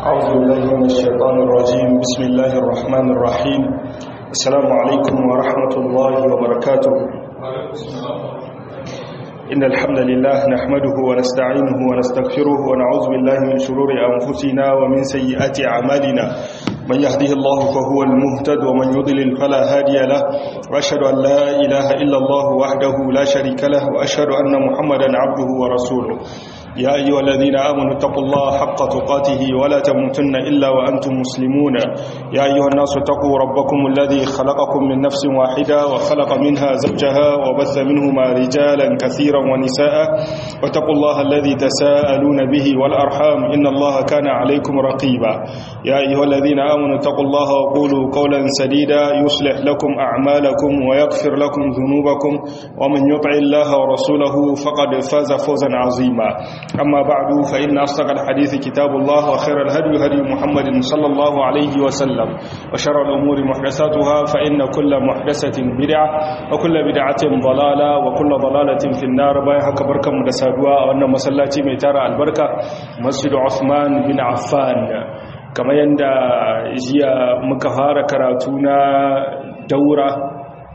أعوذ بالله من الشيطان الرجيم بسم الله الرحمن الرحيم السلام عليكم ورحمة الله وبركاته إن الحمد لله نحمده ونستعينه ونستغفره ونعوذ بالله من شرور أنفسنا ومن سيئات أعمالنا من يهده الله فهو المهتد ومن يضلل فلا هادي له وأشهد أن لا إله إلا الله وحده لا شريك له وأشهد أن محمدا عبده ورسوله يا أيها الذين آمنوا اتقوا الله حق تقاته ولا تموتن إلا وأنتم مسلمون يا أيها الناس اتقوا ربكم الذي خلقكم من نفس واحدة وخلق منها زوجها وبث منهما رجالا كثيرا ونساء واتقوا الله الذي تساءلون به والأرحام إن الله كان عليكم رقيبا يا أيها الذين آمنوا اتقوا الله وقولوا قولا سديدا يصلح لكم أعمالكم ويغفر لكم ذنوبكم ومن يطع الله ورسوله فقد فاز فوزا عظيما أما بعد فإن أصدق الحديث كتاب الله وخير الهدي هدي محمد صلى الله عليه وسلم وشر الأمور محدثاتها فإن كل محدثة بدعة وكل بدعة ضلالة وكل ضلالة في النار بايها كبركة مدسادوا وأن مسلاتي ميتار البركة مسجد عثمان بن عفان كما يندى جيا مكهار كراتونا دورة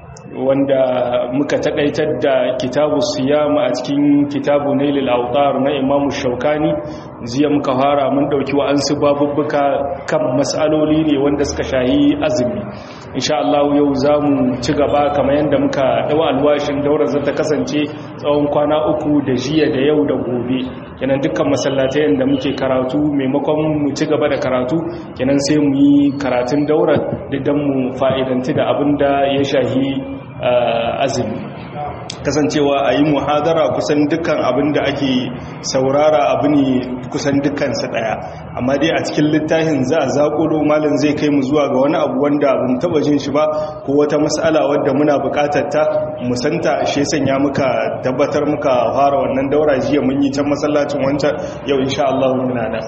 wanda muka takaitar da kitabu siyama a cikin kitabu nailil autar na imamu shaukani ziya muka fara mun dauki wa'ansu babubbuka kan matsaloli ne wanda suka shayi azumi insha Allah yau za mu ci gaba kamar yadda muka dawa alwashin daura za ta kasance tsawon kwana uku da jiya da yau da gobe kenan dukkan masallatai da muke karatu maimakon mu ci gaba da karatu kenan sai mu yi karatun daura da mu fa'idanti da abin da ya shahi azumi kasancewa a yi muhadara kusan dukkan abin da ake saurara abu ne kusan dukkansa daya amma dai a cikin littafin za a zaƙulo malin zai kai mu zuwa ga wani abu wanda bin taba jin shi ba ko wata mas'ala wadda muna buƙatar ta musanta shi sanya muka tabbatar muka fara wannan daura jiya mun yi can masallacin wancan yau insha Allah muna nan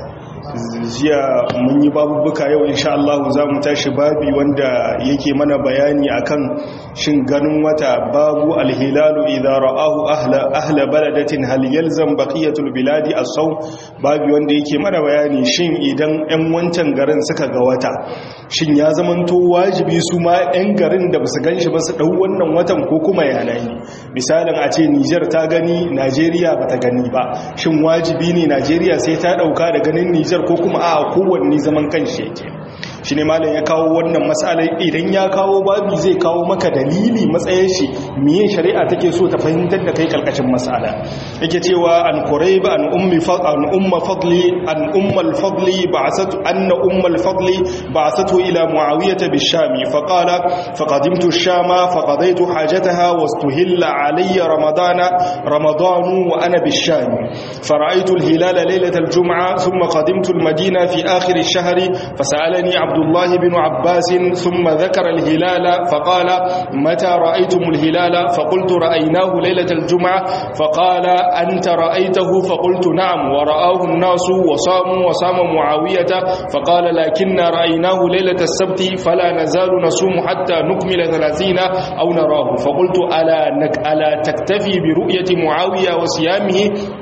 jiya mun yi babubuka yau insha Allah za mu tashi babi wanda yake mana bayani akan shin ganin wata babu alhilalu idza ra'ahu ahla ahla baladatin hal yalzam baqiyatul biladi as-sawm babi wanda yake mana bayani shin idan 'yan wancan garin suka ga wata shin ya zamanto wajibi su ma 'yan garin da basu ganshi ba su dau wannan watan ko kuma yanayi misalin a ce Niger ta gani Najeriya bata gani ba shin wajibi ne Najeriya sai ta dauka da ganin Niger ko kuma a kowanne zaman kanshi yake shi ne malam ya kawo wannan matsalai idan ya kawo babi zai kawo maka dalili matsayin shi miye shari'a take so ta fahimtar da kai kalkashin matsala yake cewa an qurayb an ummi an umma fadli an umma al-fadli ba'athatu anna umma al-fadli ba'athatu ila muawiyah bi-shami fa qala faqadimtu ash-shama faqadaytu hajataha wastuhilla alayya ramadana ramadan wa ana bi-shami fara'aytu al-hilala laylat al-jum'a thumma qadimtu al-madina fi akhir ash-shahr fasalani عبد الله بن عباس ثم ذكر الهلال فقال متى رأيتم الهلال فقلت رأيناه ليلة الجمعة فقال أنت رأيته فقلت نعم ورآه الناس وصاموا وصام معاوية فقال لكن رأيناه ليلة السبت فلا نزال نصوم حتى نكمل ثلاثين أو نراه فقلت ألا, نك ألا تكتفي برؤية معاوية وصيامه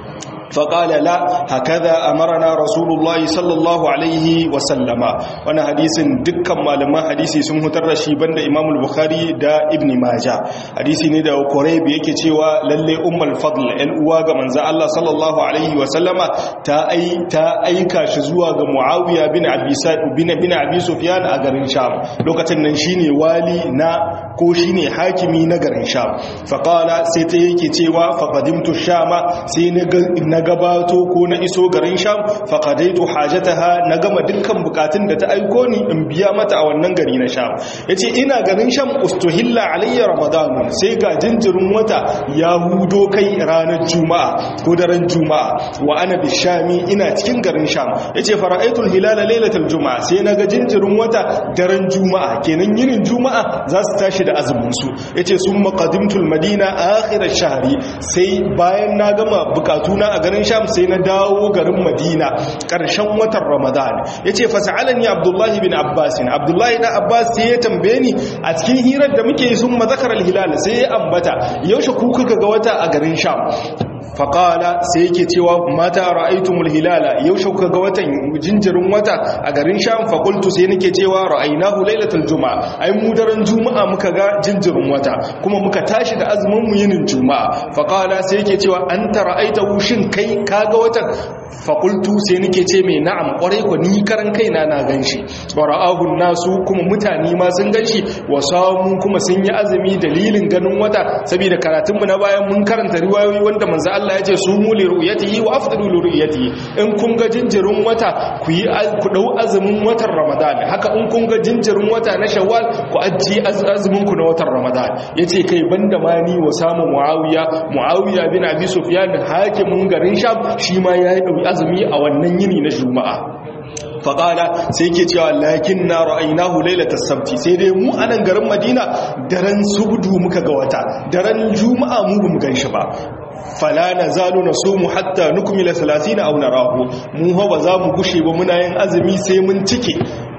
فقال لا هكذا أمرنا رسول الله صلى الله عليه وسلم وانا حديث دكا معلومة حديثي سمه ترشي بند إمام البخاري دا ابن ماجة حديثي ندى وقريب يكي تيوى للي أم الفضل الأواغ من زا الله صلى الله عليه وسلم تا أي تا أي كاشزواغ معاوية بن عبي بن بن عبي سفيان أغرين شام لوكة ننشيني والي نا كوشيني حاكمي نغرين شام فقال سيتيكي تيوى فقدمت الشام سينغ gabato ko na iso garin sham faqadaitu hajataha na gama dukkan bukatun da ta aiko ni in biya mata a wannan gari na sham yace ina garin sham ustuhilla alayya ramadan sai ga jinjirin wata ya hudo kai ranar juma'a ko daren juma'a wa ana bishami ina cikin garin sham yace fara'aitul hilala lailatul juma'a sai naga jinjirin wata daren juma'a kenan yinin juma'a za su tashi da azumin su yace summa qadimtul madina akhir ash-shahri sai bayan na gama bukatuna a garin sham sai na dawo garin madina ƙarshen watan ramadan ya ce fasa'alani abdullahi bin abbasin abdullahi na abbas sai ya tambaye ni a cikin hirar da muke sun mazakar alhilal sai ya ambata yaushe ku kuka ga wata a garin sham faƙala sai yake cewa mata ra'aitumul hilala yau shauka ga watan jinjirin wata a garin sham faƙultu sai nake cewa ra'ainahu lailatul juma'a ai mu daren juma'a muka ga jinjirin wata kuma muka tashi da azumin mu yinin juma'a faƙala sai yake cewa an ta ra'aitahu shin kai ka ga watan faƙultu sai nake ce mai na'am ƙwarai ku ni karan kaina na ganshi wa ra'ahun nasu kuma mutane ma sun ganshi wa samu kuma sun yi azumi dalilin ganin wata saboda karatunmu na bayan mun karanta riwayoyi wanda manzo Allah ya ce su mu li ru'yatihi wa afdalu li ru'yatihi in kun ga jinjirin wata ku yi ku dau azumin watan Ramadan haka in kun ga jinjirin wata na Shawwal ku aji azumin ku na watan Ramadan yace kai banda ma ni wa samu Muawiya Muawiya bin Abi Sufyan hakimin garin Sham shi ma ya yi azumi a wannan yini na Juma'a faƙala sai ke cewa lakin na ra'ainahu lailata sabti sai dai mu a nan garin madina daren subdu muka ga wata daren juma'a mu bamu gan shi ba fala na zalu na so mu hatta nukumila salatina aw narahu mu ha ba za mu gushe ba muna yin azumi sai mun cike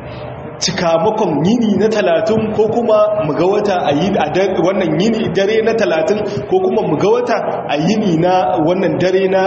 cikamakon yini na talatin ko kuma muga wata a yi a wannan yini dare na talatin ko kuma muga wata a yini na wannan dare na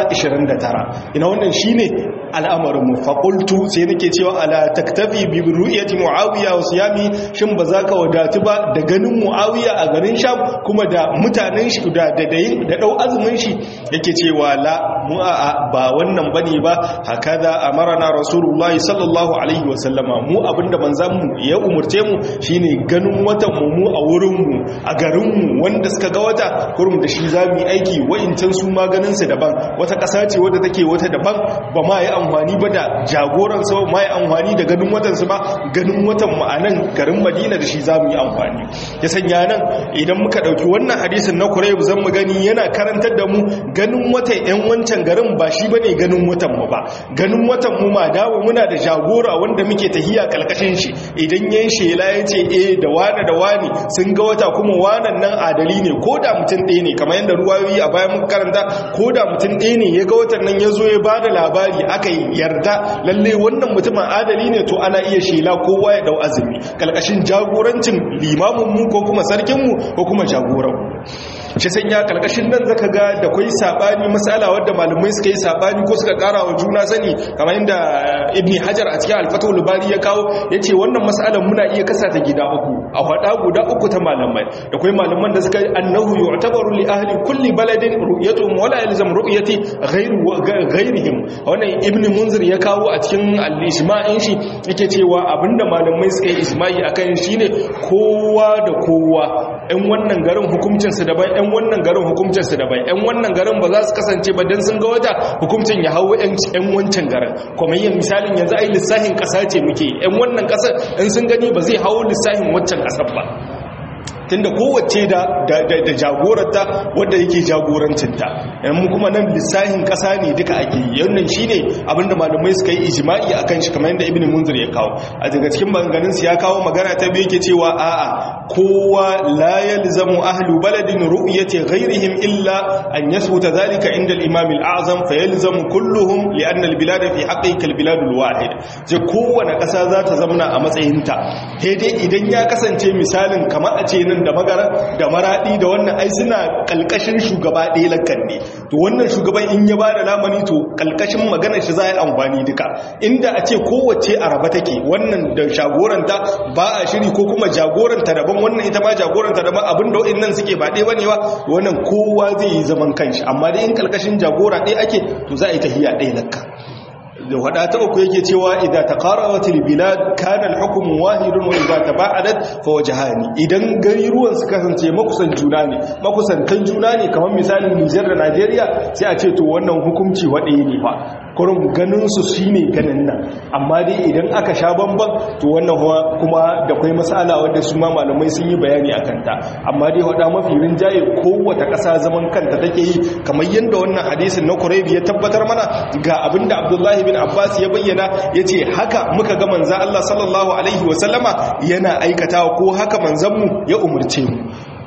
29 ina wannan shine al'amarinmu faƙultu sai nake cewa ala taktafi bi ru'yati muawiya wa siyami shin ba za ka wadatu ba da ganin muawiya a garin sham kuma da mutanen shi da da da dau azumin shi yake cewa la mu a ba wannan bane ba hakaza amarna rasulullahi sallallahu alaihi wa sallama mu abinda manzon mu ya umurce mu shine ganin watan mu mu a wurin mu a garin mu wanda suka ga wata kurum da shi zamu yi aiki wa'incan su ma ganin su daban wata ƙasa ce wadda take wata daban ba ma yi amfani ba da jagoransa ma yi amfani da ganin watansu ba ganin watan ma'anan garin madina da shi za mu yi amfani ya sanya nan idan muka ɗauki wannan hadisin na kurai zan mu gani yana karantar da mu ganin watan 'yan wancan garin ba shi ba ne ganin watan mu ba ganin watan mu ma dawo muna da jagora wanda muke tahiya kalkashin shi idan yan shela ya ce eh da wane da wani sun ga wata kuma wanan nan adali ne ko da mutum ɗaya ne kamar yadda ruwayoyi a bayan muka karanta ko da mutum ɗaya ne ya ga watan nan ya zo ya ba da labari aka yi yarda lalle wannan mutumin adali ne to ana iya shela kowa ya dau azumi kalkashin jagorancin limamin mu ko kuma sarkin mu ko kuma jagoran shi sanya kalkashin nan zaka ga da kai sabani masala wadda malamai suka yi sabani ko suka kara wa juna sani kamar inda ibni hajar a cikin al-fathul bari ya kawo yace wannan masalan muna iya kasa ta gida uku a hada guda uku ta malamai da kai malaman da suka annahu yu'tabaru li ahli kulli baladin ru'yatuhum wala yalzam ru'yati ghayru ghayrihim wannan ibni munzir ya kawo a cikin al-ijma'in shi yake cewa abinda malamai suka yi ijma'i akan shine kowa da kowa ɗan wannan garin hukuncinsu daban ɗan wannan garin hukuncinsu daban ɗan wannan garin ba za su kasance ba don sun ga wata hukuncin ya hau ɗan wancan garin kuma yin misalin yanzu ai lissahin ƙasa ce muke ɗan wannan ƙasar in sun gani ba zai hau lissahin waccan ƙasar ba tunda kowace da da jagorarta wadda yake jagorancinta yan kuma nan lissahin kasa ne duka ake yi yannan shine abinda malamai suka yi ijma'i akan shi kamar yadda ibnu munzir ya kawo a daga cikin maganganun su ya kawo magana ta biyu yake cewa a'a kowa la yalzamu ahlu baladin ru'yati ghayrihim illa an yasbuta dhalika inda al-imam al-a'zam fa yalzamu kulluhum li anna al-bilad fi haqqi kal-bilad al-wahid je kowane kasa za ta zamana a matsayinta sai dai idan ya kasance misalin kamar a ce nan da magara da maradi da wannan ai suna kalkashin shugaba ɗaya lakan ne to wannan shugaban in ya bada lamani to kalkashin maganar shi za a yi amfani duka inda a ce kowace a raba take wannan da jagoranta ba a shiri ko kuma jagoranta daban wannan ita ma jagoranta daban abinda wa'annan suke ba ɗaya bane ba wannan kowa zai yi zaman kanshi amma dai in kalkashin jagora ɗaya ake to za a yi tahiya ɗaya lakka da wada ta uku yake cewa idan taqarabat albilad kana alhukm wahidun wa idan tabaadat fa wajhani idan gari ruwan su kasance makusan juna ne makusantan juna ne kamar misalin Niger da Najeriya sai a ce to wannan hukunci wade ne fa kurum ganin su shine ganin nan amma dai idan aka sha bamban to wannan kuma da kai masala wanda su ma malamai sun yi bayani akan ta amma dai wada mafi rinjaye kowace kasa zaman kanta take yi kamar yanda wannan hadisin na Quraybi ya tabbatar mana ga abinda Abdullahi bin Abbas ya bayyana yace haka muka ga manzo Allah sallallahu alaihi wasallama yana aikatawa ko haka manzanmu ya umurce mu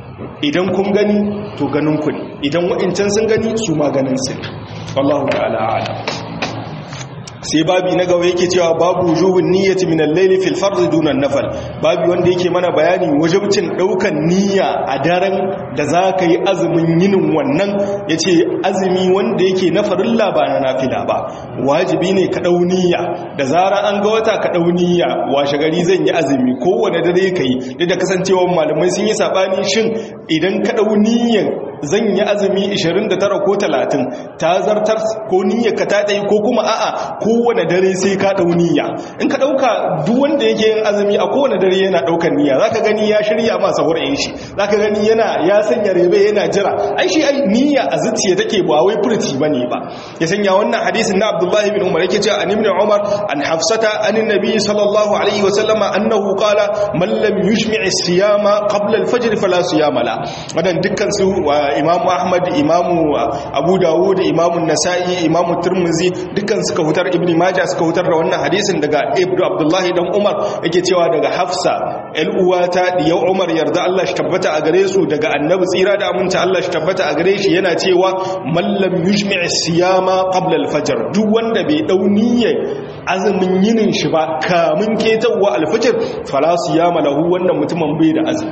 idan kun gani to ganin ku ne idan wa'incan sun gani su ma ganin su wallahu ta'ala a'lam sai babi na gaba yake cewa babu wujubun niyyati min al-layli fil fard duna an-nafl babi wanda yake mana bayani wajibcin daukan niyya a daren da zaka yi azumin yinin wannan yace azumi wanda yake na farilla ba na nafila ba wajibi ne ka dau niyya da zara an ga wata ka dau niyya washe gari zan yi azumi kowanne dare kai duk da kasancewa malamai sun yi sabani shin idan ka dau niyyan zan yi azumi 29 ko 30 ta zartar ko niyyar ka ta dai ko kuma a'a kowane dare sai ka dau niyya in ka dauka duk wanda yake yin azumi a kowane dare yana daukar niyya zaka gani ya shirya ma sahur yin shi zaka gani yana ya sanya rebe yana jira ai shi ai niyya a zuciya take ba wai furci bane ba ya sanya wannan hadisin na Abdullah ibn Umar yake cewa an ibn Umar an Hafsata an nabi sallallahu alaihi wa sallama annahu qala man lam yushmi' as-siyama qabla al-fajr fala siyama la wadan dukkan su Imam Ahmad Imam Abu Dawud Imam Nasa'i Imam Tirmidhi dukkan suka hutar Ibn Majah suka hutar da wannan hadisin daga Ibn Abdullah dan Umar yake cewa daga Hafsa el uwata diyau Umar yarda Allah shi tabbata a gare su daga Annabi tsira da aminta Allah shi tabbata a gare shi yana cewa man lam yushmi' as-siyama qabla al-fajr duk wanda bai dau niyyar azumin yinin shi ba kamun ketawa al-fajr fala siyama lahu wannan mutumin bai da azumi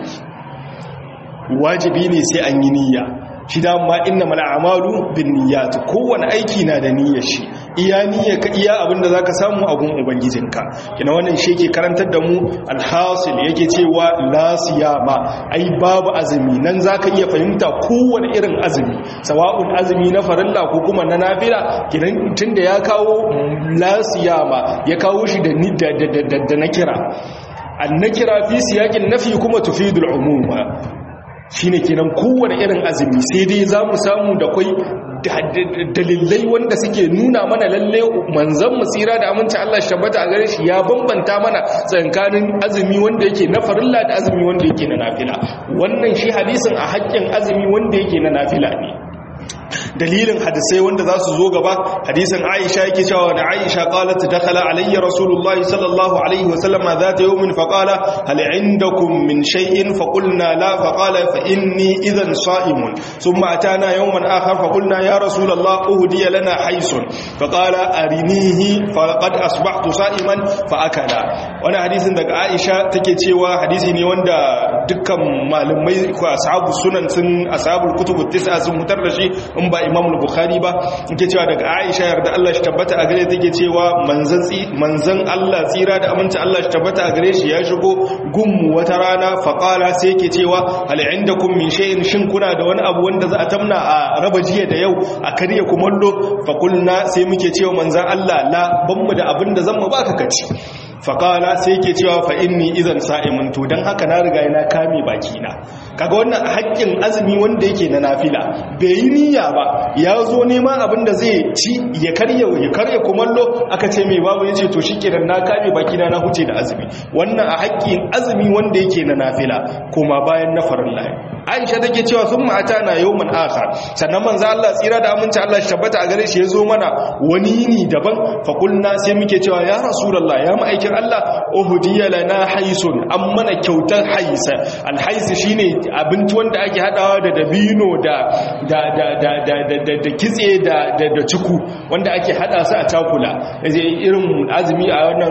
wajibi ne sai an yi niyya shi dama inna mal a'malu bin niyyat kowane aiki na da niyyar shi iya niyyar ka iya abinda zaka samu a gun ubangijinka kina wannan shi yake karantar da mu alhasil yake cewa la siyama ai babu azumi nan zaka iya fahimta kowane irin azumi sawa'un azumi na farilla ko kuma na nafila kidan tunda ya kawo la siyama ya kawo shi da da na kira an nakira fi siyakin nafi kuma tufidul umuma shine kenan kowane irin azumi sai dai za mu samu da kwai dalilai wanda suke nuna mana lalle manzan tsira da aminci Allah shi tabbata a gare shi ya bambanta mana tsakanin azumi wanda yake na farilla da azumi wanda yake na nafila wannan shi hadisin a haƙƙin azumi wanda yake na nafila ne dalilin hadisai wanda za su zo gaba hadisin aisha yake cewa da aisha qalat dakhala alayya rasulullahi sallallahu alaihi wa sallama zata yawmin fa qala hal indakum min shay'in fa qulna la fa qala fa inni idhan sa'imun thumma atana yawman akhar fa qulna ya rasulullah uhdiya lana haysun fa qala arinihi fa qad asbahtu sa'iman fa akala wannan hadisin daga aisha take cewa hadisi ne wanda dukkan malamai ko ashabu sunan sun ashabul kutubut tis'a sun mutar da shi in ba imam bukhari ba yake cewa daga aisha yarda Allah shi tabbata a gare take cewa manzan manzan Allah tsira da aminta Allah shi tabbata a gare shi ya shigo gummu wata rana faqala sai yake cewa hal indakum min shay'in shin kuna da wani abu wanda za a tamna a raba jiya da yau a karya kumallo faqulna sai muke cewa manzan Allah la ban mu da abin da zan mu baka kaci faƙala sai ke cewa fa inni izan sa'imun to don haka na riga yana kame bakina kaga wannan haƙƙin azumi wanda yake na nafila bai yi niyya ba ya zo neman abin da zai ci ya karya ya karya kumallo aka ce mai babu yace to shikenan na kame bakina na huce da azumi wannan a haƙƙin azumi wanda yake na nafila kuma bayan na farilla Aisha take cewa sun mata na yawman akhar sannan manzo Allah tsira da aminci Allah shi tabbata a gare shi ya zo mana wani yini daban fa kulna sai muke cewa ya rasulullah ya ma'aikin Allah uhdiya lana haisun an mana kyautar haisa alhaisi shine abinci wanda ake hadawa da dabino da da da da da da da kitse da da da ciku wanda ake hada su a takula irin azumi a wannan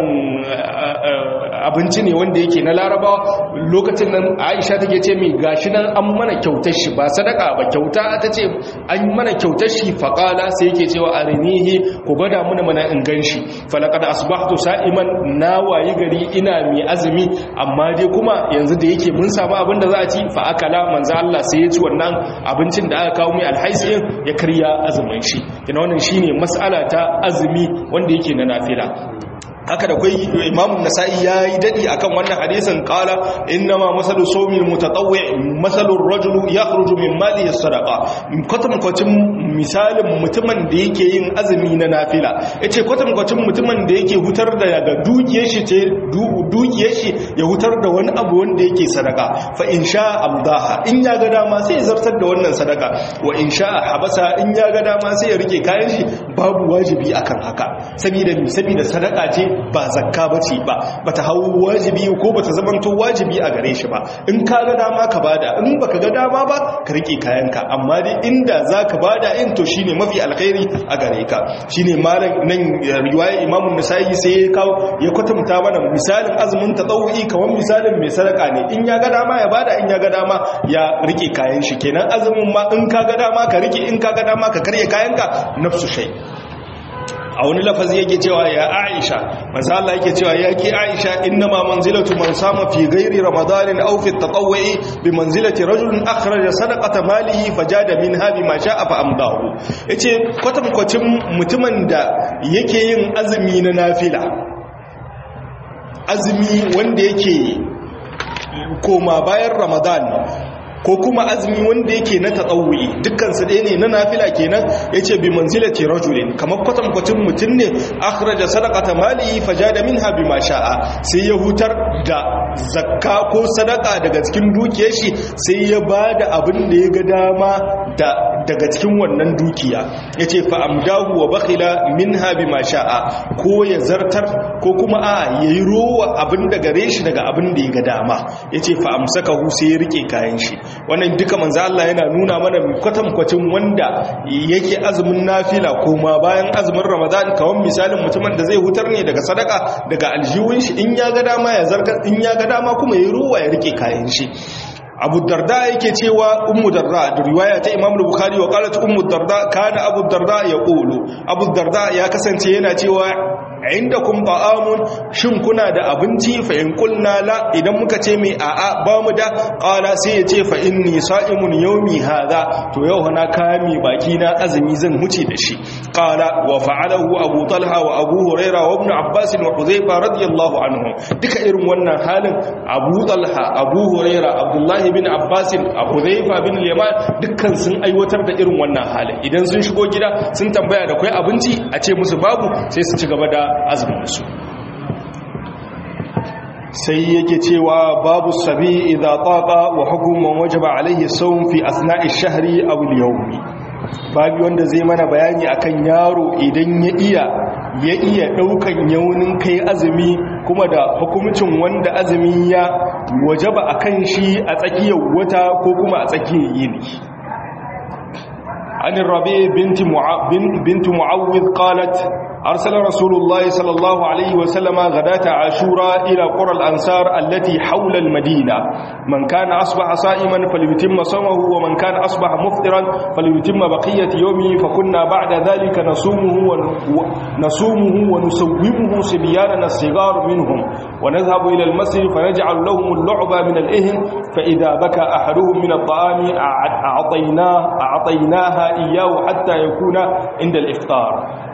abinci ne wanda yake na larabawa lokacin nan Aisha take ce mai gashi nan an mana kyautar shi ba sadaka ba kyauta ta ce an mana kyautar shi faqala sai yake cewa arinihi ku gwada mana mana in ganshi falaqad asbahtu sa'iman na wayi gari ina mai azumi amma dai kuma yanzu da yake mun samu abin da za a ci fa akala manzo Allah sai ya ci wannan abincin da aka kawo mai alhaisiyin ya karya azumin shi kina wannan shine mas'ala ta azumi wanda yake na nafila haka da kai imamun nasa'i ya yi daɗi akan wannan hadisin ƙala innama masalu somin mutatawwi masalun rajulu ya kharuju min mali sadaqa kwatankwacin misalin mutumin da yake yin azumi na nafila yace kwatankwacin mutumin da yake hutar da daga dukiyar shi ce dukiyar shi ya hutar da wani abu wanda yake sadaka fa in sha amdaha in ya ga dama sai ya zartar da wannan sadaka wa in sha habasa in ya ga dama sai ya rike kayan shi babu wajibi akan haka saboda saboda sadaka ce ba zakka bace ba bata hau wajibi ko bata zamanto wajibi a gare shi ba in ka ga dama ka bada in baka ga dama ba ka rike kayanka amma dai inda zaka bada in to shine mafi alkhairi a gare ka shine malam nan riwaya imamu nasa'i sai ya kawo ya kwatanta mana misalin azumin tatawu'i kamar misalin mai sadaka ne in ya ga dama ya bada in ya ga dama ya rike kayan shi kenan azumin ma in ka ga dama ka rike in ka ga dama ka karye kayanka nafsu shay a wani lafazi yake cewa ya Aisha manzo Allah yake cewa ya ki Aisha innama manzilatu man sama fi ghairi ramadanin aw fi tatawwu'i bi manzilati rajulin akhraja sadaqata malihi fajada minha bima sha'a fa amdahu yace kwatankwacin mutumin da yake yin azumi na nafila azumi wanda yake koma bayan ramadan ko kuma azumi wanda yake na tatsawuyi dukkansu ɗaya ne na nafila kenan ya ce bi manzilati rajulin kamar kwatankwacin mutum ne akhraja sadaqata mali fajada minha bima sha'a sai ya hutar da zakka ko sadaka daga cikin dukiyar shi sai ya bada abin da ya ga dama da daga cikin wannan dukiya yace fa amdahu wa bakhila minha bima sha'a ko ya zartar ko kuma a yayi rowa abin da gare shi daga abin da ya ga dama yace fa amsakahu sai ya rike kayan shi wannan duka manzo Allah yana nuna mana kwatankwacin wanda yake azumin nafila kuma bayan azumin Ramadan kawan misalin mutumin da zai hutar ne daga sadaka daga aljihun shi in ya ga dama ya zarga in ya ga dama kuma ya ruwa ya rike kayan shi abu darda yake cewa ummu darda da riwaya ta imam bukhari wa qalat ummu darda kana abu darda ya qulu abu darda ya kasance yana cewa indakum ta'amun shin kuna da abinci fa in qulna la idan muka ce mai a'a ba mu da qala sai ya ce fa inni sa'imun yawmi hadha to yau na kame baki na azumi zan huce da shi qala wa fa'alahu abu talha wa abu huraira wa ibn abbas wa hudhayfa radiyallahu anhum duka irin wannan halin abu talha abu huraira abdullahi bin abbas hudhayfa bin yaman dukkan sun aiwatar da irin wannan halin idan sun shigo gida sun tambaya da kai abinci a ce musu babu sai su ci gaba da azuminsu sai yake cewa babu sabi idza taqa wa hukuman wajaba alaihi sawm fi asna'i shahri aw al-yawmi babu wanda zai mana bayani akan yaro idan ya iya ya iya daukan yaunin kai azumi kuma da hukumcin wanda azumi ya wajaba akan shi a tsakiyar wata ko kuma a tsakiyar yini عن الربيع بنت مع... بنت معوذ قالت أرسل رسول الله صلى الله عليه وسلم غداة عاشوراء إلى قرى الأنصار التي حول المدينة من كان أصبح صائما فليتم صومه ومن كان أصبح مفطرا فليتم بقية يومه فكنا بعد ذلك نصومه ونصومه ونسومه صبياننا الصغار منهم ونذهب إلى المسجد فنجعل لهم اللعبة من الإهن فإذا بكى أحدهم من الطعام أعطيناه أعطيناها إياه حتى يكون عند الإفطار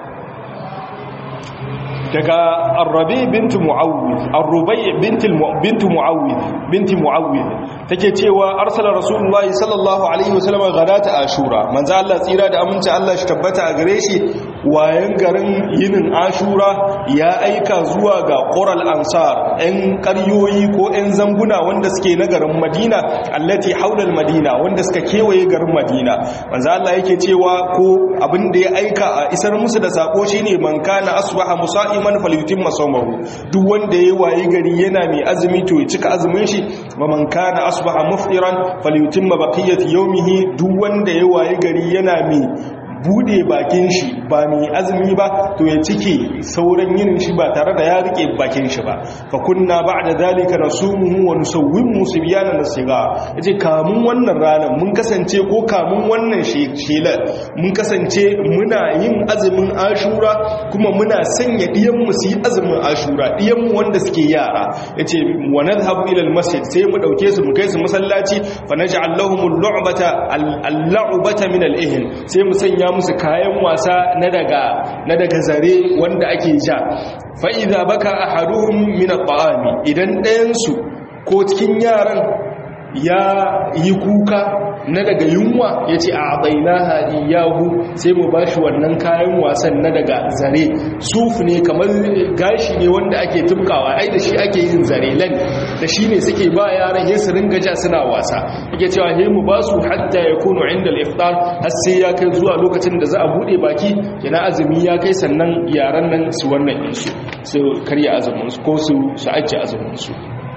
daga arrabi binti mu'awwid arrubai binti binti mu'awwid binti mu'awwid take cewa arsala rasulullahi sallallahu alaihi wasallam gadata ashura manzo Allah tsira da aminci Allah shi tabbata a gare shi wayan garin yinin ashura ya aika zuwa ga qural ansar ɗan ƙaryoyi ko ɗan zanguna wanda suke na garin madina allati haulal madina wanda suka kewaye garin madina manzo Allah yake cewa ko abin da ya aika a isar musu da sako shine man kana asbaha musa'i man falyutimma sawmahu duk wanda yayi wayi gari yana mai azumi to ya cika azumin shi wa man kana asbaha muftiran falyutimma baqiyati yawmihi duk wanda yayi wayi gari yana mai bude bakin shi ba mai azumi ba to ya cike sauran yinin shi ba tare da ya rike bakin shi ba fa kunna ba'da zalika nasumuhu wa nusawwimu sibyana nasiga yace kamun wannan ranar mun kasance ko kamun wannan shelar mun kasance muna yin azumin ashura kuma muna sanya diyan mu su yi azumin ashura diyan mu wanda suke yara yace wa nadhhabu ila almasjid sai mu dauke su mu kai su masallaci fa naj'al lahum al-lu'bata al-lu'bata min al-ihn sai mu sanya musu kayan wasa na daga na daga zare wanda ake ja fa idza baka ahaduhum min at-ta'ami idan ɗayan su ko cikin yaran ya yi kuka na daga yunwa yace a adainaha iyahu sai mu bashi wannan kayan wasan na daga zare suf ne kamar gashi ne wanda ake tumkawa ai da shi ake yin zare lan da shi ne suke ba yaran yin su ringa ja suna wasa yake cewa he mu basu hatta yakunu inda al-iftar har sai ya kai zuwa lokacin da za a bude baki yana azumi ya kai sannan yaran nan su wannan insu su karya azumin su ko su su ajiye azumin su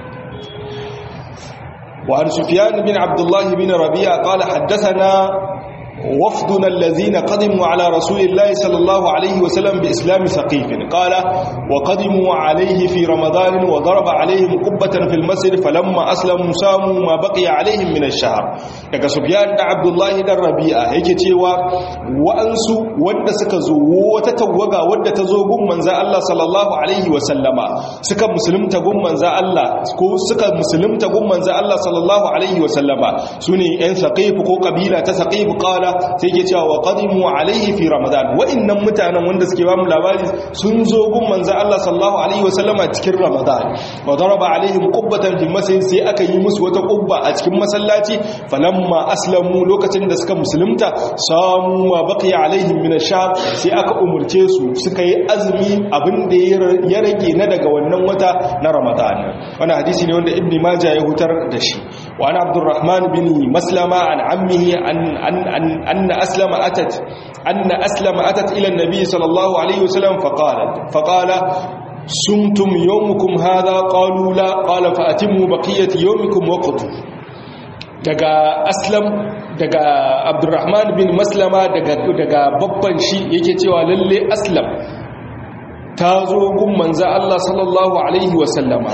وعن سفيان بن عبد الله بن ربيع قال حدثنا وفدنا الذين قدموا على رسول الله صلى الله عليه وسلم بإسلام ثقيف قال وقدموا عليه في رمضان وضرب عليهم قبة في المسجد فلما أسلموا ساموا ما بقي عليهم من الشهر daga Sufyan da Abdullahi dan Rabi'a yake cewa wa'ansu wanda suka zo wata tawaga wadda ta zo gun manzo Allah sallallahu alaihi wa sallama suka musulunta gun manzo Allah ko suka musulunta gun manzo Allah sallallahu alaihi wa sallama sune yan saqif ko kabila ta saqif qala sai ke cewa wa qadimu alaihi fi ramadan wa'annan mutanen wanda suke ba mu labari sun zo gun manzo Allah sallallahu alaihi wasallama cikin ramadan wa daraba alaihim qubbatan fi masjid sai aka yi musu wata qubba a cikin masallaci falamma aslamu lokacin da suka musulunta samu ma baqiya alaihim min ash-shahr sai aka umurce su suka yi azumi abin da ya rage na daga wannan wata na ramadan wannan hadisi ne wanda ibni majah ya hutar da shi wa ana abdurrahman bin maslama an ammihi an an an أن أسلم أتت أن أسلم أتت إلى النبي صلى الله عليه وسلم فقالت فقال سمتم يومكم هذا قالوا لا قال فأتموا بقية يومكم وقتوا daga aslam daga abdurrahman bin maslama daga daga babban shi yake cewa lalle aslam ta zo gun manzo Allah sallallahu alaihi wasallama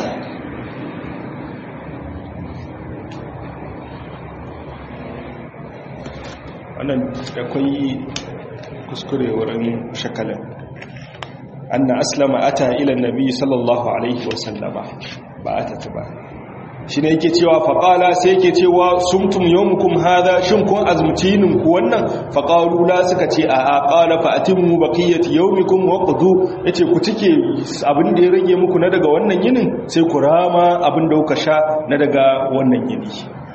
wannan akwai kuskure wurin shakalin anna aslama ata ila nabi sallallahu alaihi wasallama ba ata ta ba shi ne yake cewa faƙala sai yake cewa sumtum yawmukum hadha shin kun azmutinin ku wannan faƙalu la suka ce a a qala fa atimmu baqiyati yawmikum wa qudu yace ku cike abin da ya rage muku na daga wannan yinin sai ku rama abin da kuka sha na daga wannan yini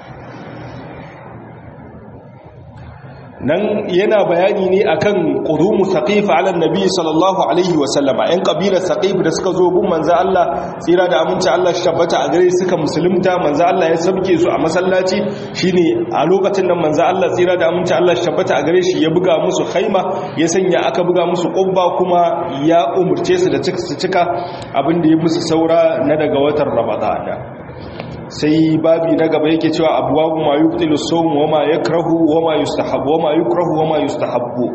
nan yana bayani ne akan qudumu saqif ala nabi sallallahu alaihi wa sallama ɗan kabilar saqif da suka zo gun manzo Allah tsira da aminci Allah shi tabbata a gare suka musulunta manzo Allah ya sabke su a masallaci shine a lokacin nan manzo Allah tsira da aminci Allah shi tabbata a gare shi ya buga musu khaima ya sanya aka buga musu qubba kuma ya umurce su da su cika abin da ya musu saura na daga watan Ramadana sai babi na gaba yake cewa abuwabu ma yubtilu sawm wa ma yakrahu wa ma yustahabbu wa ma yukrahu wa ma yustahabbu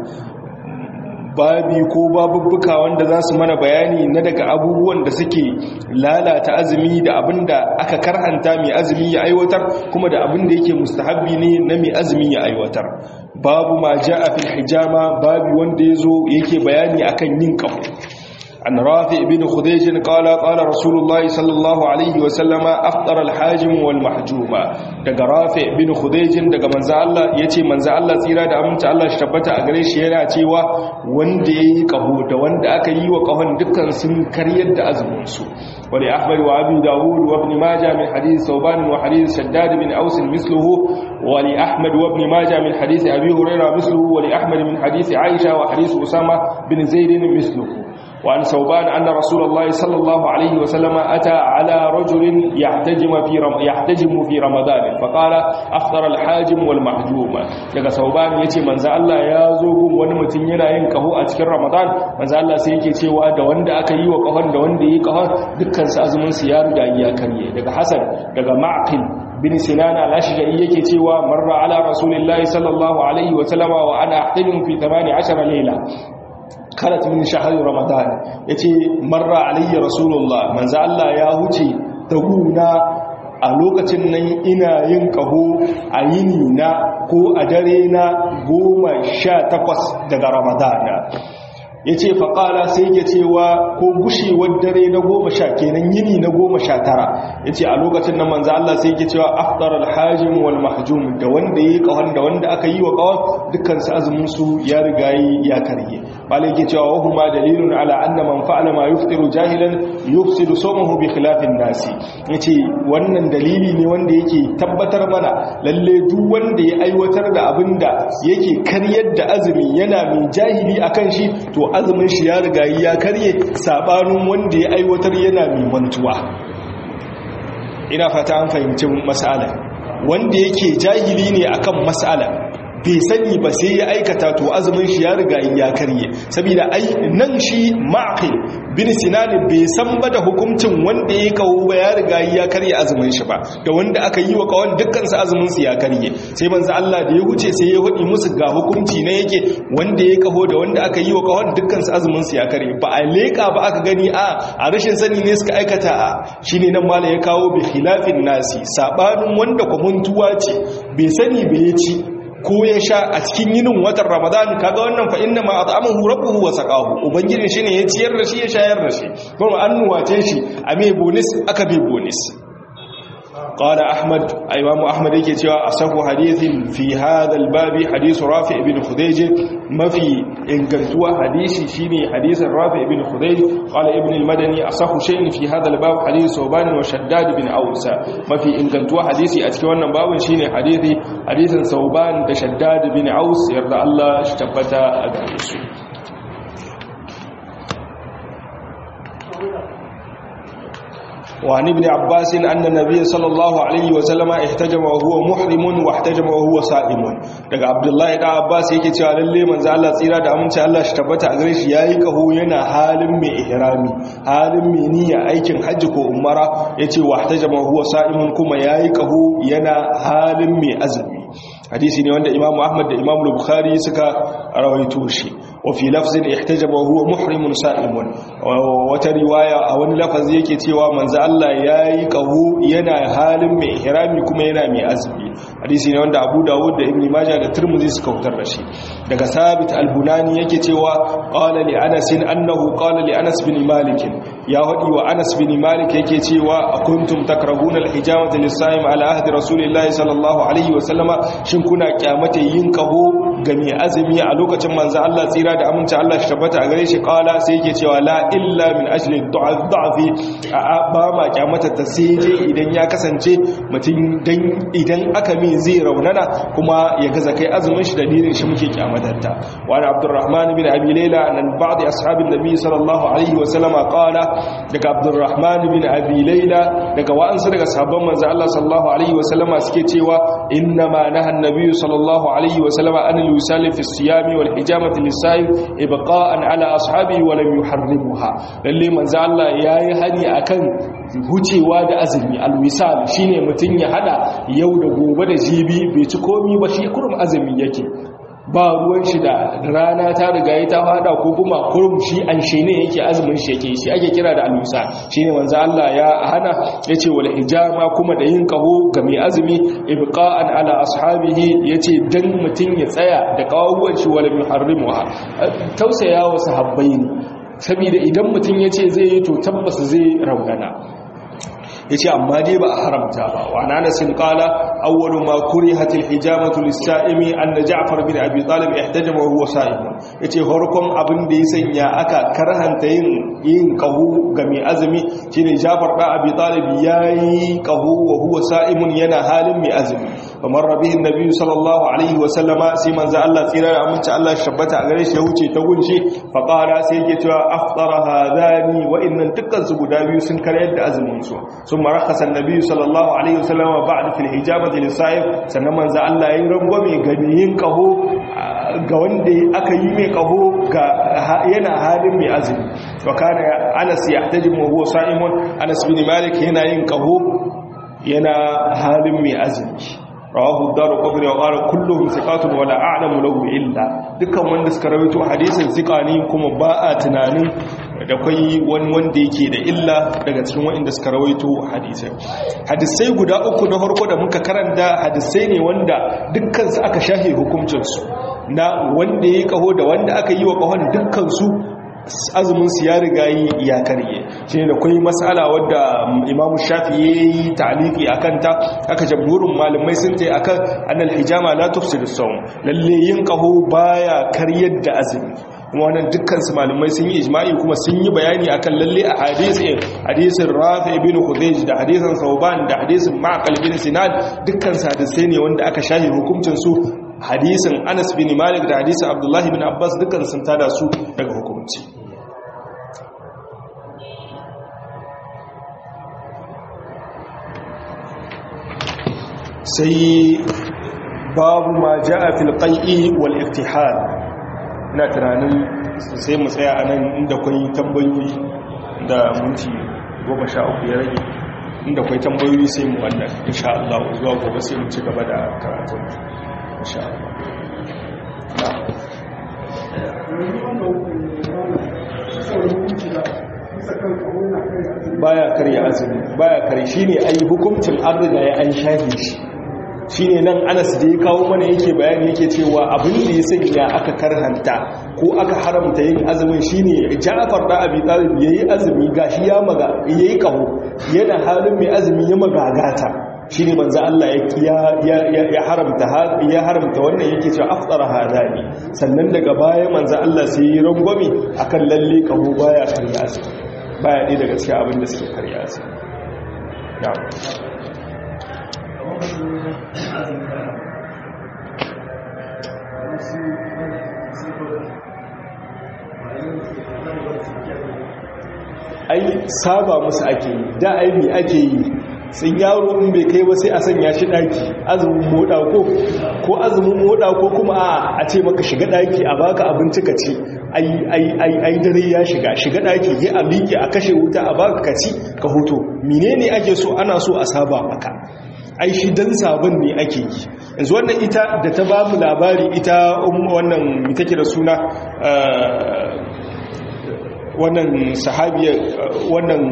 babi ko babubbuka wanda za su mana bayani na daga abubuwan da suke lalata azumi da abinda aka karhanta mai azumi ya aiwatar kuma da abinda yake mustahabbi ne na mai azumi ya aiwatar babu ma ja'a fil hijama babi wanda yazo yake bayani akan yin kafu عن رافع بن خديج قال قال رسول الله صلى الله عليه وسلم أفطر الحاجم والمحجوم daga Rafi bin Khudayj daga manzo Allah yace manzo Allah tsira da aminta Allah shi tabbata a gare shi yana cewa wanda yayi kaho da wanda aka yi wa kahon dukkan sun karyar da azumin su wali Ahmad wa Abi Dawud wa Ibn Majah min hadith Thawban wa hadith Shaddad bin Aus misluhu wali Ahmad wa Ibn Majah min hadith Abi Hurairah misluhu wali Ahmad min hadith Aisha wa hadith Usama bin Zaid misluhu وعن ثوبان أن رسول الله صلى الله عليه وسلم أتى على رجل يحتجم في رم يحتجم في رمضان فقال أفطر الحاجم والمحجوم daga Sauban yace manzo Allah ya zo gun wani mutum yana yin kaho a cikin Ramadan manzo Allah sai yake cewa da wanda aka yi wa kahon da wanda yi kahon dukkan su azumin su ya riga ya karye daga Hasan daga Ma'qil bin Sinan al-Ashja'i yake cewa marra ala rasulillahi sallallahu alaihi wa sallama wa ana ahtalim fi 18 layla karat min shahar ramadan yace marra alayya rasulullah manzo Allah ya huce da guna a lokacin nan ina yin kaho a yini na ko a dare na goma sha takwas daga ramadana ya ce faƙala sai ya cewa ko gushewar dare na goma sha kenan yini na goma sha tara ya ce a lokacin na manza Allah sai ya cewa aftar alhajim wal mahjum da wanda ya yi ƙahon da wanda aka yi wa ƙahon dukkansu azuminsu ya riga ya karye bala yake cewa wa huma dalilun ala anna man fa'ala ma yuftiru jahilan yufsidu sawmahu bi khilafin nasi yace wannan dalili ne wanda yake tabbatar mana lalle duk wanda ya aiwatar da abinda yake karyar da azumi yana mai jahili akan shi to azumin shi ya riga ya karye sabanin wanda ya aiwatar yana mai mantuwa ina fata an fahimci mas'ala wanda yake jahili ne akan mas'ala bai sani ba sai ya aikata to azumin shi ya riga ya karye saboda ai nan shi ma'qil bin sinan bai san ba da hukuncin wanda ya kawo ba ya riga ya karye azumin shi ba da wanda aka yi wa kawon dukkan su azumin su ya karye sai manzo Allah da ya huce sai ya hudi musu ga hukunci na yake wanda ya kaho da wanda aka yi wa kawon dukkan su azumin su ya karye ba a leka ba aka gani a a rashin sani ne suka aikata a shine nan mala ya kawo bi khilafin nasi sabanin wanda kwamuntuwa ce bai sani bai ya ci ko ya sha a cikin yinin watan ramadan kaga wannan fa inna ma at'amahu rabbuhu wa saqahu ubangijin shi ne ya ciyar da shi ya shayar da shi kuma an nuwace shi a mai bonus aka bai bonus qala ahmad imamu ahmad yake cewa asahu hadithin fi hadha albab hadith rafi ibn khudayj mafi ingantuwa hadisi shine hadisin rafi ibn khudayj qala ibn al-madani asahu shay'in fi hadha albab hadith soban wa shaddad ibn ausa mafi ingantuwa hadisi a cikin wannan babin shine hadisi hadisin sauban da shaddad ibn aus yarda Allah shi tabbata a gare su وعن ابن عباس أن النبي صلى الله عليه وسلم احتجم وهو محرم واحتجم وهو صائم daga Abdullahi da Abbas yake cewa lalle manzo Allah tsira da aminci Allah shi tabbata a gare shi yayi kaho yana halin mai ihrami halin mai niyya aikin hajji ko umara yace wahtajama huwa sa'imun kuma yayi kaho yana halin mai azumi hadisi ne wanda Imam Ahmad da Imam Bukhari suka rawaito shi wa fi lafzin ihtajaba huwa muhrimun sa'imun wata riwaya a wani lafazi yake cewa manzo Allah yayi kaho yana halin mai ihrami kuma yana mai azumi hadisi ne wanda Abu Dawud da Ibn Majah da Tirmidhi suka fitar da shi daga Sabit al-Bunani yake cewa qala li Anas annahu qala li Anas bin Malik ya hadi wa Anas bin Malik yake cewa kuntum takrahuna al-hijamata lis-sa'im ala ahdi Rasulillahi sallallahu alaihi wa sallama shin kuna kyamata yin kaho ga mai azumi a lokacin manzo Allah tsira da aminci Allah shi tabbata a gare shi kala sai yake cewa la illa min ajli da'fi ba ma kyamata ta sai je idan ya kasance mutum dan idan aka mi zai raunana kuma ya gaza kai azumin shi dalilin shi muke kyamatarta wa ana Abdurrahman bin Abi Layla an ba'd ashabin Nabi sallallahu alaihi wa sallama qala daga Abdurrahman bin Abi Layla daga wa'ansu daga sahabban manzo Allah sallallahu alaihi wa sallama suke cewa inna ma nahan النبي صلى الله عليه وسلم أن يسال في الصيام والحجامة للسائل إبقاء على أصحابه ولم يحرمها للي من زعل يا يهني أكن hucewa da azumi alwisal shine mutun ya hada yau da gobe da jibi bai ci komi ba shi kurum azumi yake ba ruwan shi da rana ta riga ya ta fada ko kuma kurum shi an shi ne yake azumin shi yake shi ake kira da alwisa shine manzo Allah ya hana yace wal hijama kuma da yin kaho ga mai azumi ibqa'an ala ashabihi yace dan mutun ya tsaya da kawuwan shi wala muharrimuha tausaya wa sahabbai ne saboda idan mutun yace zai yi to tabbas zai raunana yace amma dai ba a haramta ba wa anasin qala awwalu ma kurihat alhijamatu lis-sa'imi anna ja'far bin abi talib ihtajama huwa sa'im yace farkon abin da ya sanya aka karhanta yin yin qahu ga mai azumi shine ja'far da abi talib yayi qahu wa huwa sa'imun yana halin mai azumi kamar rabihi annabi sallallahu alaihi wa sallama sai manzo Allah tsira da aminci Allah shabbata a gare shi ya wuce ta gunshi fa qala sai yake cewa aftara hadani wa innan dukkan su guda biyu sun karyar da azumin su ثم رخص النبي صلى الله عليه وسلم بعد في الحجامة للصائم sannan manzo Allah yayin rangwame ga yin kaho ga wanda aka yi mai kaho ga yana halin mai azumi wa kana Anas yahtajim wa huwa sa'imun Anas bin Malik yana yin kaho yana halin mai azumi rawahu ad-darqutni wa qala kulluhum thiqatun wa la a'lamu lahu illa dukkan wanda suka rawaito hadisin thiqani kuma ba a tunanin da kwai wani wanda yake da illa daga cikin waɗanda suka rawaito hadisai hadisai guda uku na farko da muka karanta hadisai ne wanda dukkansu aka shahe hukuncinsu na wanda ya kaho da wanda aka yi wa kahon dukkan su azumin su ya riga yi ya karye shi ne da kwai matsala wadda imamu shafi ya yi ta'aliki a kanta aka jamhurin malamai sun ta akan annal hijama la tufsidu sawm lalle yin kaho baya karyar da azumi kuma wannan dukkan su malamai sun yi ijma'i kuma sun yi bayani akan lalle a hadisin hadisin Rafi ibn Khudayj da hadisin Sauban da hadisin Ma'qal bin Sinan dukkan su hadisai ne wanda aka shahi hukuncin su hadisin Anas bin Malik da hadisin Abdullah bin Abbas dukkan sun tada su daga hukunci sai babu ma ja'a fil qai'i wal iftihal ina tunanin sai mu tsaya a nan inda kwai tambayoyi da minti goma sha uku ya rage inda kwai tambayoyi sai mu wannan insha Allah zuwa gobe sai mu ci gaba da karatun insha Allah baya karya azumi baya kare shine ai hukuncin an riga ya an shafe shi shine nan Anas da ya kawo mana yake bayani yake cewa abin da ya sanya aka karhanta ko aka haramta yin azumin shine Ja'far da Abi Talib yayi azumi gashi ya maga yayi kaho yana halin mai azumi ya magagata shine manzo Allah ya ya haramta ya haramta wannan yake cewa afṭara hadani sannan daga baya manzo Allah sai ya rangwame akan lalle kaho baya karya azumi baya ɗaya daga cikin abin da suke karya azumi na'am ai saba musu ake yi da aibi ake yi sun yaro in bai kai ba sai a sanya shi daki azumin moda ko ko azumin moda ko kuma a ce maka shiga daki a baka abinci ka ci ai ai ai ai dare ya shiga shiga daki yi a miƙe a kashe wuta a baka ka ci ka huto menene ake so ana so a saba maka ai shi dan sabon ne ake yi yanzu wannan ita da ta ba mu labari ita wannan ita ke da suna wannan sahabiyar wannan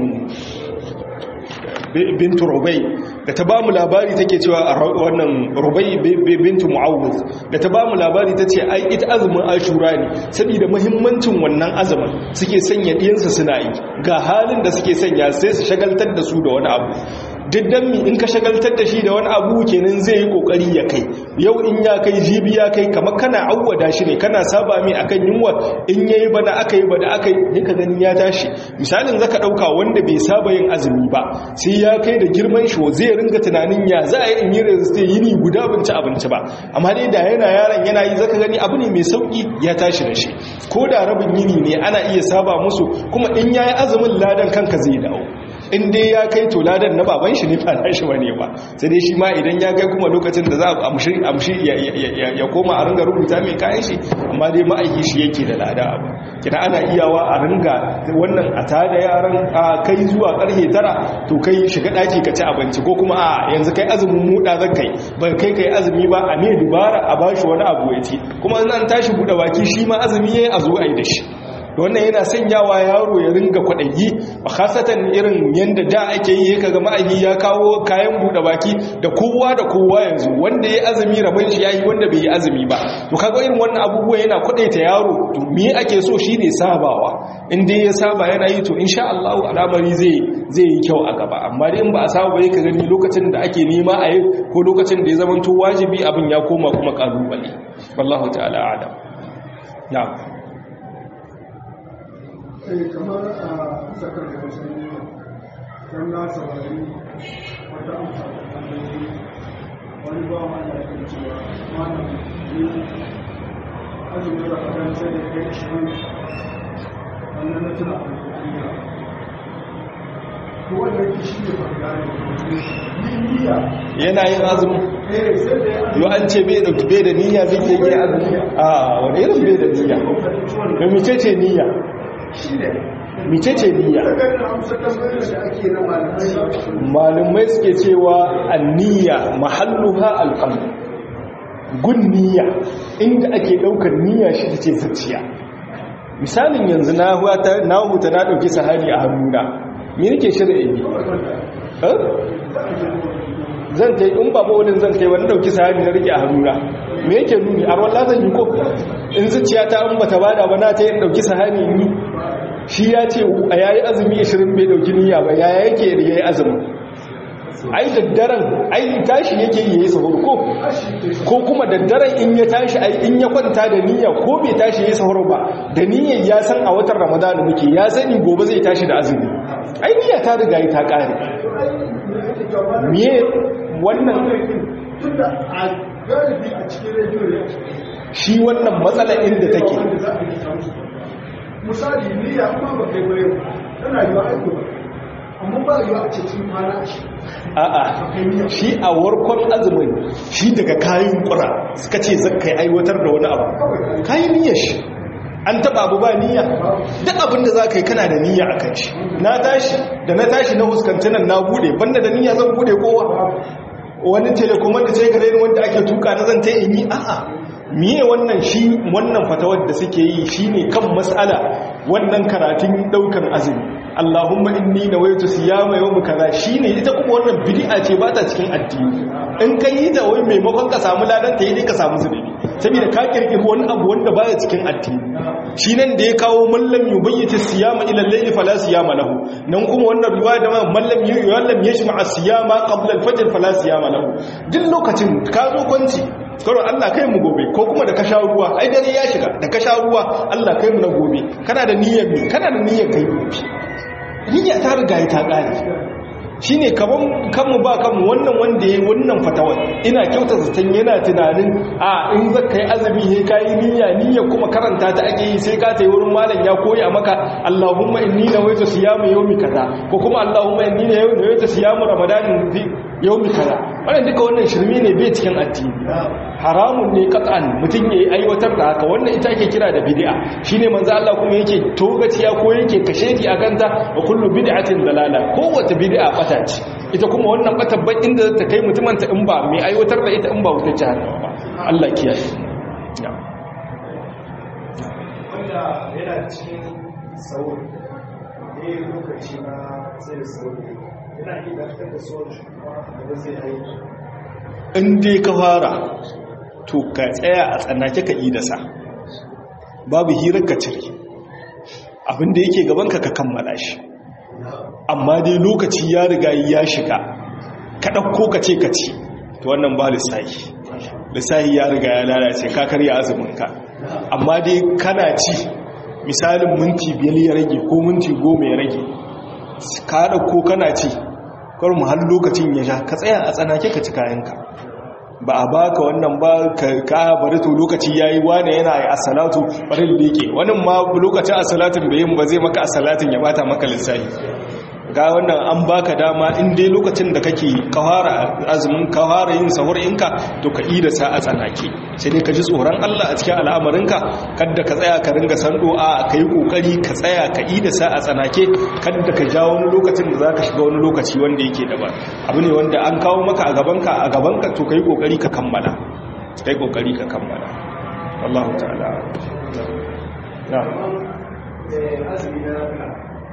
bintu rubai da ta ba mu labari take cewa wannan rubai bintu mu'awuz da ta ba mu labari ta ce ai ita azumin ashura ne saboda muhimmancin wannan azumin suke sanya ɗiyansa suna yi ga halin da suke sanya sai su shagaltar da su da wani abu diddan mi in ka shagaltar da shi da wani abu kenan zai yi kokari ya kai yau in ya kai jibi ya kai kamar kana awwada shi ne kana saba mai akan yunwa in yayi bana aka yi bana aka yi ka gani ya tashi misalin zaka dauka wanda bai saba yin azumi ba sai ya kai da girman shi zai ringa tunanin ya za a yi in yi resiste yini guda bin ci abinci ba amma dai da yana yaron yana yi zaka gani abu ne mai sauki ya tashi da shi ko da rabin yini ne ana iya saba musu kuma in yayi azumin ladan kanka zai dawo in dai ya kai to ladan na baban shi ne ba na shi bane ba sai dai shi ma idan ya kai kuma lokacin da za a amshi amshi ya koma a ringa rubuta mai kayan shi amma dai ma'aiki shi yake da lada abu kina ana iyawa a ringa wannan a tada yaran a kai zuwa karfe tara to kai shiga daki ka ci abinci ko kuma a yanzu kai azumin muda zan kai ba kai kai azumi ba a me dubara a bashi wani abu ya ci kuma nan tashi bude baki shi ma azumi yayi a zo ai da shi wannan yana sanyawa yaro ya ringa kwaɗayi a khasatan irin yadda da ake yi kaga ma'ahi ya kawo kayan buɗe baki da kowa da kowa yanzu wanda ya azumi rabon shi yayi wanda bai yi azumi ba to kaga irin wannan abubuwa yana kwaɗaita yaro to me ake so shine sabawa in dai ya saba yana yi to insha Allah al'amari zai zai yi kyau a gaba amma dai in ba a saba ba ka gani lokacin da ake nema a yi ko lokacin da ya zama to wajibi abin ya koma kuma kalubale wallahu ta'ala a'lam na'am sai kamar a sakar da wasu don na saurari wata amsa da tambayi wani ba wa da ke cewa mana ne azumin ramadan sai da kai shirin wannan na tuna a ko wanda yake shi ne bangare ni niyya yana yin azumi eh sai da ya yo an ce bai da bai da niyya zai ke yi azumi a wani irin bai da niyya da mice ce niyya shi ne mice ce niyya sakar da amsa tambayar da ake na malamai malumai suke cewa anniya mahalluha alqalb gun niyya inda ake daukar niyya shi tace zuciya misalin yanzu na huta na huta na dauki sahani a hannuna me nake shirin yi eh zan tai in ba bawalin zan kai wani dauki sahani na rike a hannuna me yake nuni a ruwan lazan yi ko in zuciya ta an bata bada ba na ta yin dauki sahani ni shi ya ce a yayi azumi 20 bai dauki niyya ba yaya yake da yayi azumi ai daddaren ai tashi yake yi yayi sahur ko ko kuma daddaren in ya tashi ai in ya kwanta da niyya ko bai tashi yayi sahur ba da niyyar ya san a watan ramadana muke ya sani gobe zai tashi da azumi ai niyya ta riga ta kare miye wannan tunda a galibi a cikin rediyo ne shi wannan matsala inda take wanda za a yi samu su misali niyya kuma ba kai bayan tana yiwa aiki ba amma ba yiwa a cikin kwana shi a'a shi a warkon azumin shi daga kayan kura suka ce zaka aiwatar da wani abu kayan niyyar shi an taba abu ba niyya duk abin da za ka yi kana da niyya a kan shi na tashi da na tashi na huskanci nan na bude banda da niyya zan bude kowa wani telekomar da sai gare ni wanda ake tuka na zan ta in yi a'a miye wannan shi wannan fatawar da suke yi shine kan mas'ala wannan karatun daukan azumi Allahumma inni nawaitu siyama yawm kaza shine ita kuma wannan bid'a ce ba ta cikin addini in kai yi ta wai maimakon ka samu ladan ta yi dai ka samu zunubi saboda ka kirkiri wani abu wanda baya cikin addini shi nan da ya kawo mallam yubayyita siyama ila al-layli fala siyama lahu nan kuma wannan riwaya da mallam yuallam yashma as-siyama qabla al-fajr fala siyama lahu duk lokacin ka zo kwanci karo Allah kai mu gobe ko kuma da ka sha ruwa ai dare ya shiga da ka sha ruwa Allah kai mu na gobe kana da niyyar me kana da niyyar kai gobe niyya ta riga ta kare shine kaman kanmu ba kanmu wannan wanda yayi wannan fatawa ina kyauta zaton yana tunanin a in zaka yi azumi he kai niyya niyya kuma karanta ta ake yi sai ka tayi wurin malam ya koya maka Allahumma inni nawaitu siyamu yawmi kaza ko kuma Allahumma inni nawaitu siyamu ramadanin yawmi kaza wannan duka wannan shirme ne bai cikin addini haramun ne qat'an mutun yayi aiwatar da haka wannan ita ake kira da bid'a shine manzo Allah kuma yake togaciya ko yake kashedi akan ta wa kullu bid'atin dalala kowace bid'a bata ce ita kuma wannan batabban inda ta kai mutumin ta in ba mai aiwatar da ita in ba wutar jahannama ba Allah kiyaye wanda yana cikin sauri ne lokaci na sai sauri yana iya dakatar da sauran shi kuma da zai aiki in dai ka fara to ka tsaya a tsanake ka idasa babu hirar ka cire abinda yake gabanka ka kammala shi amma dai lokaci ya riga ya shiga ka ɗauko ka ce ka ci to wannan ba lissahi lissahi ya riga ya lalace ka karya azuminka amma dai kana ci misalin minti biyar ya rage ko minti goma ya rage ka ɗauko kana ci kar mu har lokacin ya sha ka tsaya a tsanake ka ci kayanka ba a baka wannan ba ka bari to lokaci yayi wane yana yi as-salatu bari leke wannan ma lokacin as-salatin bai yin ba zai maka as-salatin ya bata maka lissafi ga wannan an baka dama in dai lokacin da kake kawara azumin kawara yin sahur inka to ka ida sa a tsanake sai dai ka ji tsoron Allah a cikin al'amarinka kada ka tsaya ka ringa sando a kai kokari ka tsaya ka ida sa a tsanake kada ka ja wani lokacin da zaka shiga wani lokaci wanda yake daban abu ne wanda an kawo maka a gabanka a gabanka to kai kokari ka kammala kai kokari ka kammala wallahu ta'ala na azumi na rana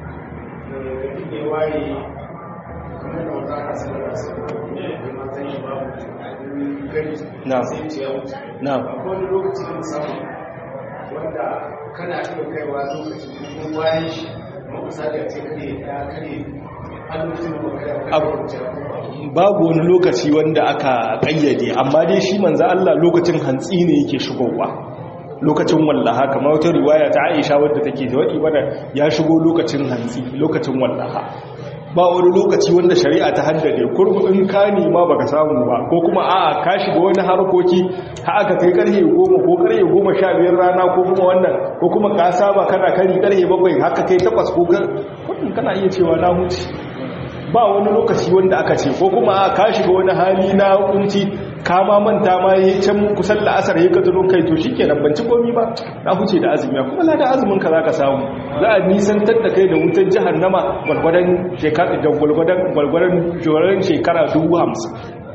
da ya ware kamar da wata aka sanar da su da matan shi babu gani Na. sai ce ya wuce na akwai wani lokaci na musamman wanda kana iya kaiwa lokacin kuma bayan shi kuma misali a ce kare ya kare an lokacin da baka ya Abu- kare wuce ko ba babu wani lokaci wanda aka kayyade amma dai shi manzo Allah lokacin hantsi ne yake shigowa lokacin wallaha kamar wata riwaya ta Aisha wadda take da wadi bada ya shigo lokacin hantsi lokacin wallaha ba wani lokaci wanda shari'a ta haddade kurbu in ka nema baka samu ba ko kuma a'a ka shiga wani harkoki ha aka kai karfe 10 ko karfe 15 rana ko kuma wannan ko kuma ka saba kana kari karfe 7 haka kai 8 ko kudin kana iya cewa na huce ba wani lokaci wanda aka ce ko kuma a ka shiga wani hali na kunci ka ma manta ma yi can kusan la'asar ya kataro kai to shi kenan banci komi ba na huce da azumi kuma na da azumin ka za ka samu za a nisantar da kai da wutar jihannama gwargwadon shekara da gwargwadon gwargwadon joran shekara dubu hamsin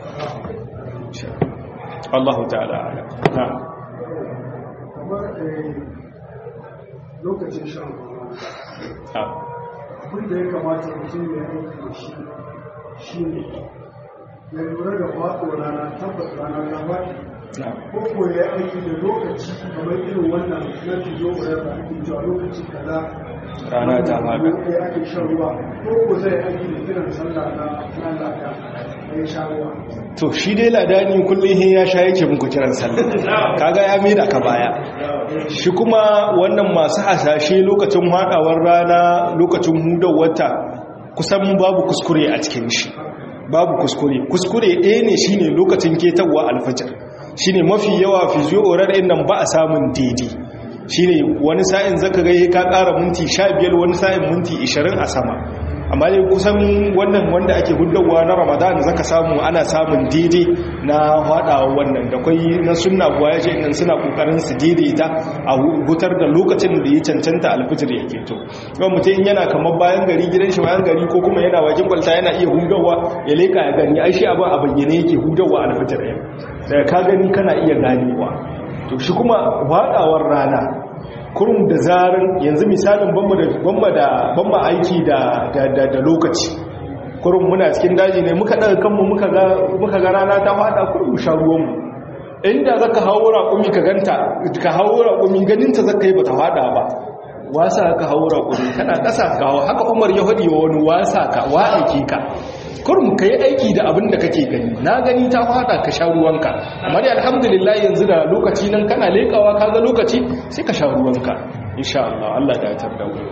Allahu ta'ala ala. na kamar eh, lokacin shan ruwa na. abin da ya kamata mutum ya aiki da shi shi ne ya lura da faɗo rana tabbas rana ta faɗi ko ko ya aiki da lokaci kamar irin wannan na fijo da ba ake cewa lokaci kaza rana ta faɗa ya ake shan ruwa ko ko zai aiki da kiran sallah na na lada ya sha ruwa to shi dai ladani kullum hin ya sha yake muku kiran sallah kaga ya maida ka baya shi kuma wannan masu hasashe lokacin hadawar rana lokacin hudar wata kusan babu kuskure a cikin shi babu kuskure kuskure ɗaya ne shine lokacin ketarwa alfajir shine mafi yawa fiziyorar ɗin nan ba a samun daidai shine wani sa'in zaka ga ka ƙara minti 15 wani sa'in minti 20 a sama amma dai kusan wannan wanda ake hudawa na ramadan zaka samu ana samun daidai na hadawa wannan da kwai na sunna kuwa ya ce nan suna kokarin su daidaita a hutar da lokacin da ya cancanta alfijir yake to kuma mutum yana kamar bayan gari gidan shi bayan gari ko kuma yana wajen kwalta yana iya hudawa ya leka ya gani ai shi abin a bayyane yake hudawa alfijir ɗin daga ka gani kana iya ganewa to shi kuma hadawar rana kurum da zarin yanzu misalin bamba da bamba aiki da da lokaci kurum muna cikin daji ne muka daga kanmu muka ga muka ga rana ta fada kurum sha ruwan mu inda zaka hawo raƙumi ka ganta ka hawo raƙumi ganin ta zaka yi bata fada ba wasa ka hawo raƙumi kana ƙasa ka hawo haka Umar ya hadi wa wani wasa ka wa aiki ka kurum ka yi aiki da abin da kake gani na gani ta fada ka sha ruwanka amma dai alhamdulillah yanzu da lokaci nan kana lekawa ka ga lokaci sai ka sha ruwanka insha Allah Allah da ya tarda mu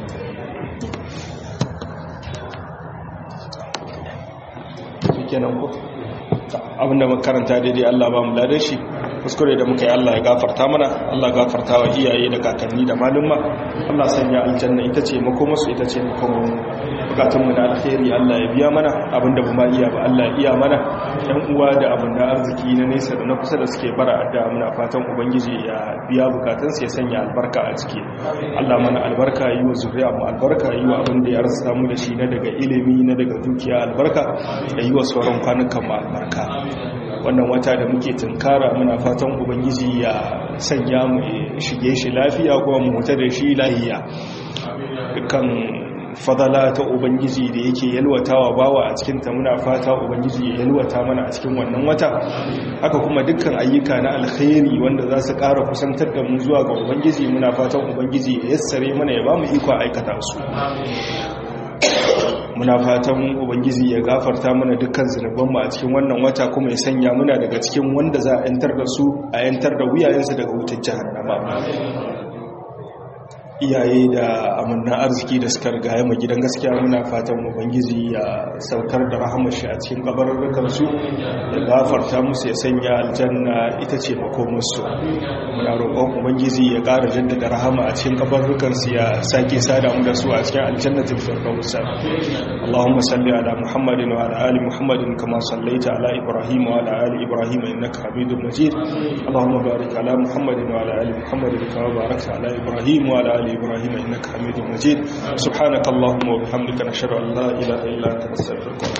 kenan ko abinda makaranta daidai Allah ba mu ladan shi kuskure da muka yi Allah ya gafarta mana Allah gafarta wa iyaye da kakanni da malumma Allah sanya aljanna ita ce makomarsu ita ce makomar bukatunmu na alkhairi Allah ya biya mana abinda ba ma iya ba Allah ya iya mana ɗan uwa da abin da arziki na nesa da na kusa da suke bara da muna fatan ubangiji ya biya bukatunsu ya sanya albarka a ciki Allah mana albarka yi wa zuriya mu albarka yi wa abin da ya rasa mu da shi na daga ilimi na daga dukiya albarka da yi wa sauran kwanukan mu albarka wannan wata da muke tunkara muna fatan ubangiji ya sanya mu shige shi lafiya kuma mu huta da shi lahiya dukkan fadala ta ubangiji da yake yalwatawa bawa a cikin ta muna fata ubangiji ya yalwata mana a cikin wannan wata haka kuma dukkan ayyuka na alkhairi wanda za su ƙara kusantar da mu zuwa ga ubangiji muna fatan ubangiji ya yassare mana ya ba mu iko aikata su muna fatan ubangiji ya gafarta mana dukkan zunubanmu a cikin wannan wata kuma ya sanya muna daga cikin wanda za a yantar da su a yantar da wuyayensu daga wutar jahannama iyaye da amanna arziki da suka riga ma gidan gaskiya muna fatan ubangiji ya saukar da rahamar shi a cikin kabarurrukan su ya gafarta musu ya sanya aljanna ita ce makomarsu muna roƙon ubangiji ya ƙara jaddada rahama a cikin kabarurrukan su ya sake sada mu da su a cikin aljannatin firdaus Allahumma salli ala Muhammadin wa ala ali Muhammadin kama sallaita ala Ibrahim wa ala ali Ibrahim innaka Hamidum Majid Allahumma barik ala Muhammadin wa ala ali Muhammadin kama barakta ala Ibrahim wa ala ali إبراهيم إنك حميد مجيد سبحانك اللهم وبحمدك نشهد أن لا إله إلا أنت نستغفرك